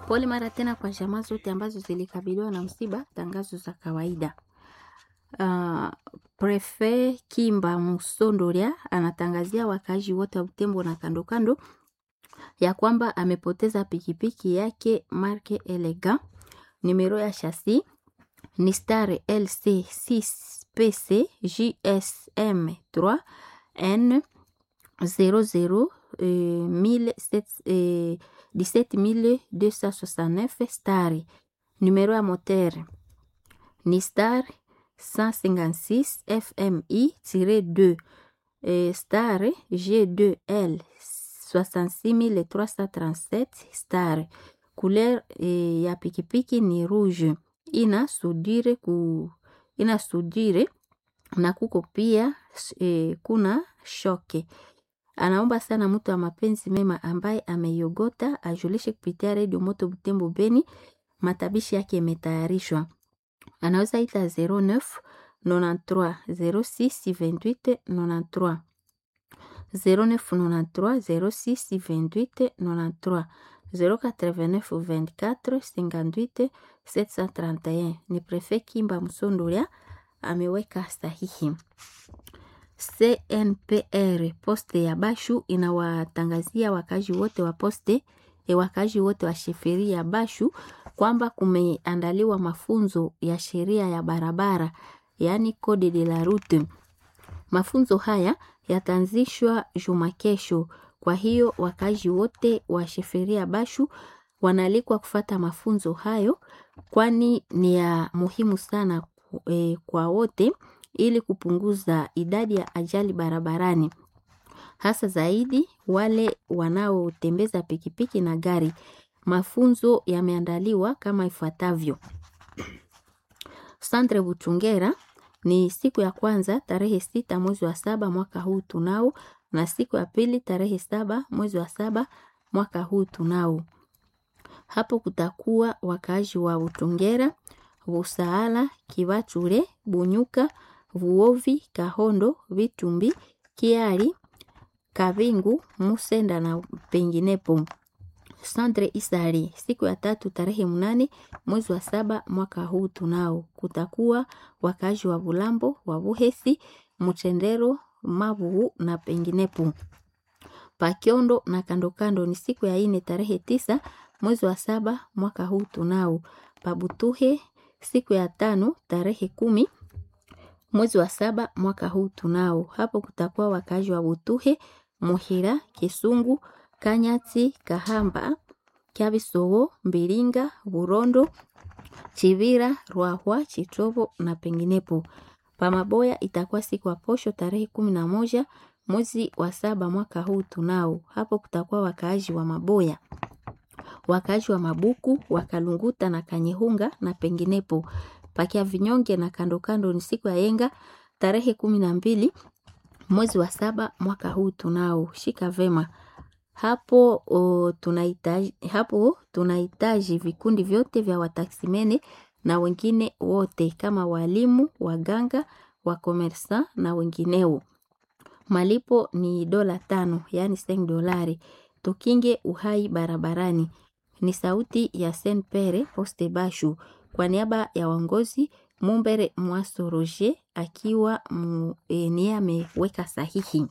Pole mara tena kwa jamaa zote ambazo zilikabiliwa na msiba. Tangazo za kawaida. Uh, Prefe Kimba Musondoria anatangazia wakaaji wote wa Butembo na kando kando ya kwamba amepoteza pikipiki yake marke Elega, numero ya chasi ni star LC 6 PC JSM 3 N 00 eh, 17269 star. Numero ya moteur ni star 156 FMI-2 eh, star G2L 66337 star. Couleur eh, ya pikipiki ni rouge. Ina sudire ku ina sudire na kuko pia eh, kuna shoke. Anaomba sana mtu wa mapenzi mema ambaye ameiogota ajulishe kupitia redio Moto Butembo Beni. Matabishi yake imetayarishwa. Anaweza ita 09 93 06 28 93 0993 06 28 93 089 24 58 731. Ni Prefe Kimba Msondolia ameweka sahihi. CNPR poste ya Bashu inawatangazia wakazi wote wa poste e wakazi wote wa sheferi ya Bashu kwamba kumeandaliwa mafunzo ya sheria ya barabara, yaani code de la route. Mafunzo haya yataanzishwa juma kesho. Kwa hiyo wakazi wote wa sheferi ya Bashu wanaalikwa kufata mafunzo hayo, kwani ni ya muhimu sana e, kwa wote ili kupunguza idadi ya ajali barabarani, hasa zaidi wale wanaotembeza pikipiki na gari. Mafunzo yameandaliwa kama ifuatavyo: Sandre Butungera ni siku ya kwanza tarehe sita mwezi wa saba mwaka huu tunao, na siku ya pili tarehe saba mwezi wa saba mwaka huu tunao. Hapo kutakuwa wakaaji wa Butungera, Busaala, Kibachure, Bunyuka, Vuovi, Kahondo, Vitumbi, Kiari, Kabingu, Musenda na penginepo. Sandre Isari siku ya tatu tarehe mnane mwezi wa saba mwaka huu tunao. Kutakuwa wakazi wa Bulambo, wa Buhesi, Mutendero, Mabuhu na penginepo. Pakiondo na kandokando ni siku ya ine tarehe tisa mwezi wa saba mwaka huu tunao. Pabutuhe siku ya tano tarehe kumi mwezi wa saba mwaka huu tunao. Hapo kutakuwa wakazi wa Butuhe, Muhira, Kisungu, Kanyati, Kahamba, Kyabisowo, Mbiringa, Burondo, Chivira, Rwahwa, Chitobo na penginepo. Pamaboya itakuwa siku ya posho tarehe kumi na moja mwezi wa saba mwaka huu tunao. Hapo kutakuwa wakaaji wa Maboya, wakaaji wa Mabuku, Wakalunguta na Kanyehunga na penginepo. Pakia vinyonge na kandokando ni siku ya yenga tarehe kumi na mbili mwezi wa saba mwaka huu tunao. Shika vema hapo o, tunahitaji hapo tunahitaji vikundi vyote vya wataksimene na wengine wote kama walimu, waganga, wakomersa na wengineo. Malipo ni dola tano, yaani seng dolari. Tukinge uhai barabarani. Ni sauti ya Sen Pere Poste Bashu kwa niaba ya waongozi Mumbere Mwaso Roger akiwa e, niye ameweka sahihi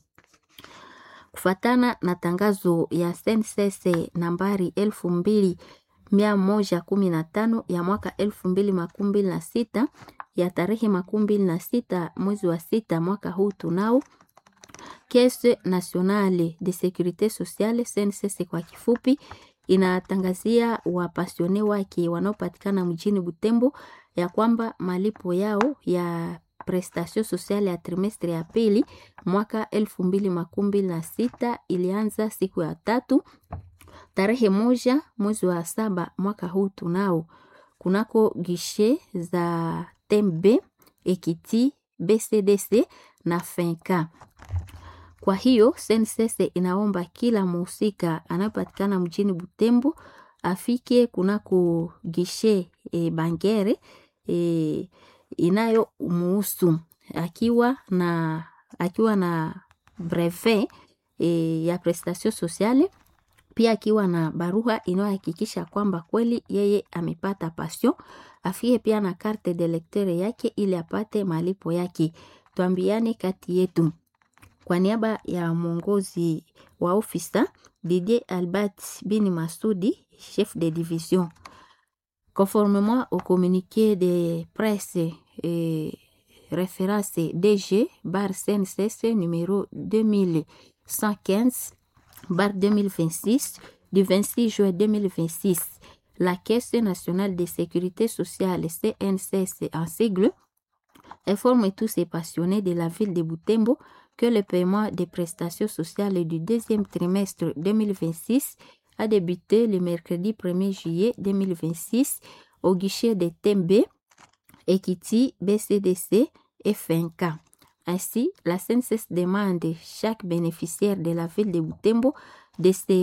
kufatana na tangazo ya SNCC nambari elfu mbili mia moja kumi na tano ya mwaka elfu mbili makumi mbili na sita ya tarehe makumi mbili na sita mwezi wa sita mwaka huu tunao Caisse Nationale de Securite Sociale SNCC kwa kifupi, inatangazia wapasione wake wanaopatikana mjini Butembo ya kwamba malipo yao ya prestation sociale ya trimestre ya pili mwaka elfu mbili makumi mbili na sita ilianza siku ya tatu tarehe moja mwezi wa saba mwaka huu tunao kunako gishe za Tembe, Ekiti, BCDC na Fenka. Kwa hiyo SNCC inaomba kila muhusika anayepatikana mjini Butembo afike kunako gishe e, Bangere e, inayo muhusu akiwa na akiwa na brevet e, ya prestation sociale pia akiwa na barua inayohakikisha kwamba kweli yeye amepata passion. Afie pia na carte de lecteur yake ili apate malipo yake. Tuambiane kati yetu. Kwa niaba ya mwongozi wa ofisa Didier Albert Bini Masudi, chef de division. Conformément au communiqué de presse et référence DG bar CNCS numéro 2115 bar 2026 du 26 juin 2026, la Caisse nationale de sécurité sociale CNCS en sigle informe tous ces passionnés de la ville de Butembo que le paiement des prestations sociales du deuxième trimestre 2026 a débuté le mercredi 1er juillet 2026 au guichet de Tembe, Ekiti, BCDC et FNK. Ainsi, la CNCS demande chaque bénéficiaire de la ville de Butembo de se